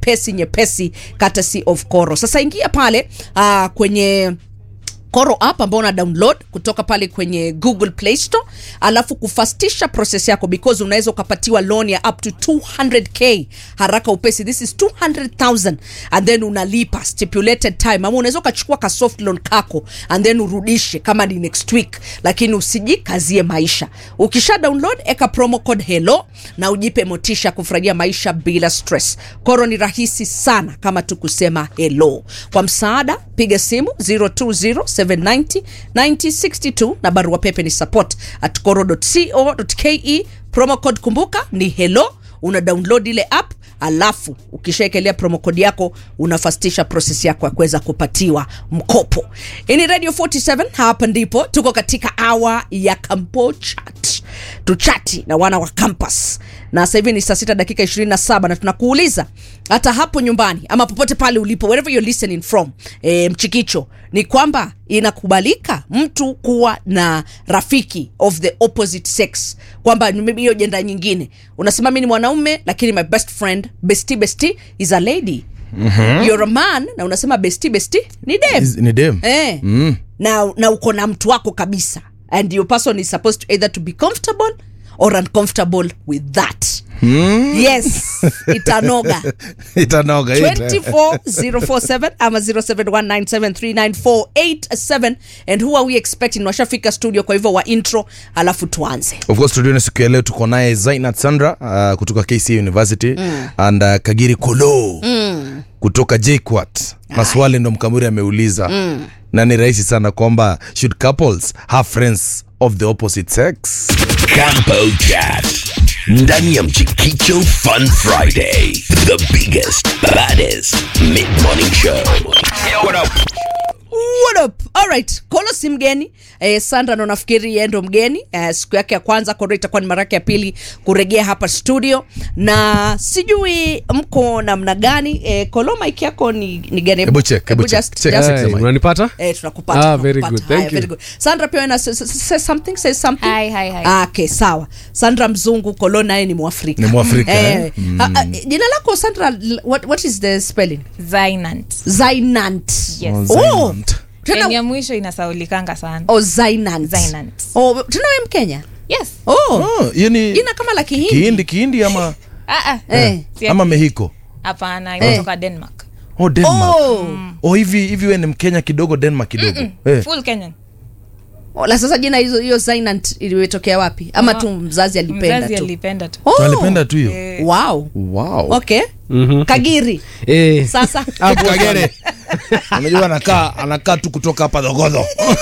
nyepesi nyepesi courtesy of Koro. Sasa ingia pale uh, kwenye Koro app ambao una download kutoka pale kwenye Google Play Store, alafu kufastisha process yako because unaweza ukapatiwa loan ya up to 200k haraka upesi. This is 200,000 and then unalipa stipulated time, ama unaweza ukachukua ka soft loan kako and then urudishe kama ni next week, lakini usijikazie maisha. Ukisha download eka promo code hello na ujipe motisha kufurahia maisha bila stress. Koro ni rahisi sana kama tu kusema hello. Kwa msaada piga simu 0207909062 na barua pepe ni support at koro.co.ke. Promo code kumbuka ni hello. Una download ile app alafu ukishaekelea promo code yako unafastisha process yako ya kuweza kupatiwa mkopo. Hii ni Radio 47, hapa ndipo tuko katika hour ya Kampo Chat, tuchati na wana wa campus, na sasa hivi ni saa sita dakika 27 na tunakuuliza hata hapo nyumbani ama popote pale ulipo, wherever you're listening from, e, mchikicho ni kwamba inakubalika mtu kuwa na rafiki of the opposite sex, kwamba maybe hiyo jenda nyingine, unasema mi ni mwanaume lakini my best friend bestie bestie is a lady mm-hmm. you're a man na unasema bestie bestie ni dem Is- ni dem eh. Mm. na, na uko na mtu wako kabisa and your person is supposed to either to be comfortable or uncomfortable with that Mm. yes itanoga itanoga ita. 24047 ama 0719739487 and who are we expecting washafika studio kwa hivyo wa intro alafu tuanze of course studioni siku ya leo tuko naye zainat sandra uh, kutoka kc university mm. and uh, kagiri kolo mm. kutoka jquat maswali ndo mkamuri ameuliza mm. na ni rahisi sana kwamba should couples have friends of the opposite sex Campo Chat. Ndani ya Mchikicho Fun Friday. The biggest, baddest mid-morning show. Yo, what up? What up? Alright, Kolo si mgeni eh, Sandra ndo nafikiri yeye ndo mgeni eh, siku yake ya kwanza Kolo itakuwa ni mara yake ya pili kuregea hapa studio, na sijui mko namna gani eh, Kolo mic yako ni, ni gani? Hebu check, hebu check, just- check, just- check. Hey, unanipata Eh, tunakupata. Ah, very tunakupata. good. Thank Haya, you. very good. Sandra pia wewe say, say something, say something. Hi, hi, hi. Ah, okay, sawa. Sandra mzungu, Kolo naye ni Mwafrika. Ni Mwafrika, Eh, eh? ah, ah, jina lako Sandra, what, what is the spelling? Zainant. Zainant. Yes. Oh, Oh, Zainant. tena Yaani ya mwisho inasaulikanga sana. Oh, Zainant. Zainant. Oh, tena wewe Mkenya? Yes. Oh. Oh, hiyo ni Jina kama la Kihindi. kihindi kihindi ama Ah, ah. Eh. Si ama ati- mehiko Hapana, inatoka Denmark. oh, denmark Oh. oh, hivi hivi we ni mkenya kidogo denmark kidogo eh. Full Kenyan. Oh, La sasa jina hizo hiyo Zainant ilimetokea wapi? Ama tu mzazi alipenda Mzazi tu. alipenda tu. Oh. alipenda tu hiyo Wow. wow. Okay. Kagiri. Eh, Sasa hapo Kagere. unajua anakaa anakaa tu kutoka hapa dhogodho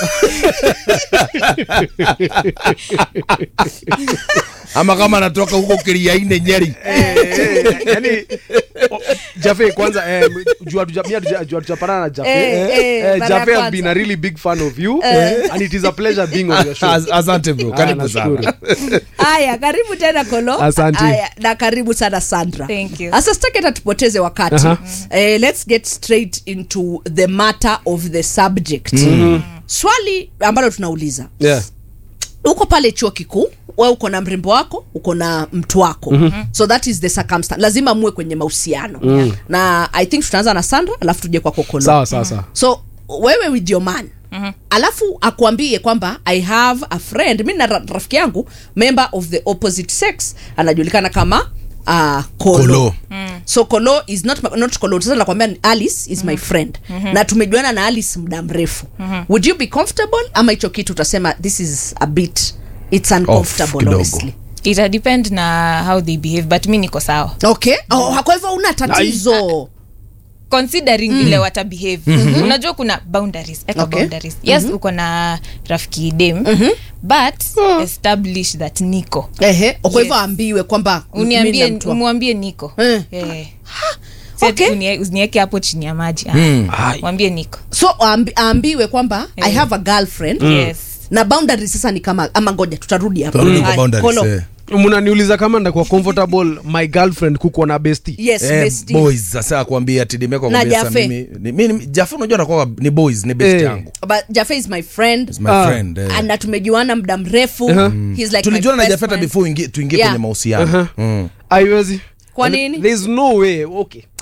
ama kama anatoka huko kiriaine nyeri yani o- Jafe kwanza eh, juu hatuja- mi hatuja- juu hatujapatana na Jafe Eh, eh, eh, eh, mara ya Jafe has kwanza. been a really big fan of you and it is a pleasure being on your show As- asante bro Ah, karibu nashukuru. sana Haya, karibu tena Kolo. Asante. Haya, na karibu sana Sandra. Thank you. Sasa sitaki hata tupoteze wakati. Aha. Eh, let's get straight into the matter of the subject. Swali ambalo tunauliza. Yeah. uko pale chuo kikuu we uko na mrembo wako uko na mtu wako mm-hmm. so that is the circumstance lazima muwe kwenye mahusiano mm. na i think tutaanza na sandra alafu tuje kwa kokolo sawa sawa sawa so wewe with your man mm-hmm. alafu akuambie kwamba i have a friend mi na ra- rafiki yangu member of the opposite sex anajulikana kama uh, kolo, Kolo. so kolo is not, my- not kolo sasa nakwambia ni alice is my friend na tumejuana na alice muda mrefu would you be comfortable ama hicho kitu utasema this is a bit it's uncomfortable kidogo. honestly Ita depend na how they behave but mi niko sawa. okay oh, kwa hivyo una tatizo considering vile wata behave unajua kuna boundaries eka Okay. boundaries yes uko na rafiki dem but establish that niko ehe kwa hivyo Yes. aambiwe kwamba mimi na uniambie mtu wako. umwambie niko Eh. Eh. Si ati Okay. unie- usinieke hapo chini ya maji Ah, mwambie niko so aambi, aambiwe kwamba i Eh. have a girlfriend yes na boundary sasa ni kama ama ngoja tutarudi hapa Tutarudi kwa Haya, boundaries, Kolo. eh. mnaniuliza kama ndakuwa comfortable my girlfriend kukuwa na besti yes Eh, bestie. boys sasa akwambia tidimeko Na kwambia sasa Jafe. mimi ni- mimi jafe unajua nakuwa ni boys ni best Eh. yangu but jafe is my friend Is my Ah. friend eh. na tumejuana muda mrefu He's like tulijuana my na best jafeta friend. before ingi- tuingie Yeah. kwenye mahusiano mm. aiwezi Kwa nini? there's no way okay